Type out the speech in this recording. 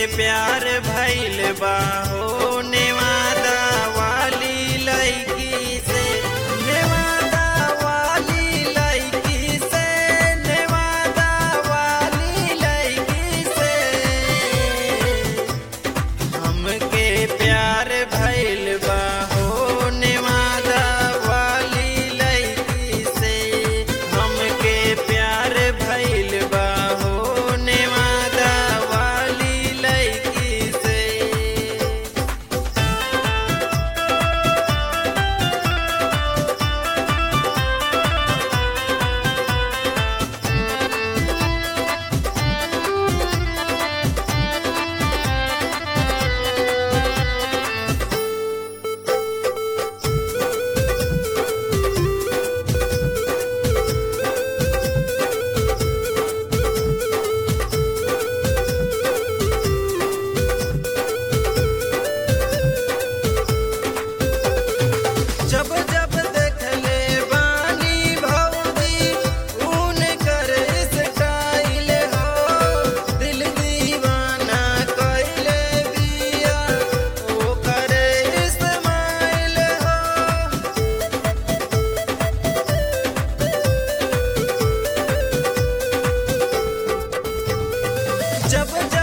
प्यार भइल बा हो नेवादा वाली लड़की से नेवादा वाली लड़की से नेवादा वाली लड़की से हमके प्यार भइल बा हो नेवादा वाली लड़की से हमके प्यार भइल बा हो नेवादा वाली लड़की से जब जब देखले बानी भौजी ऊन कर स्टाइल हो दिल दीवाना कइले बिया ओ करे इस्माइल हो जब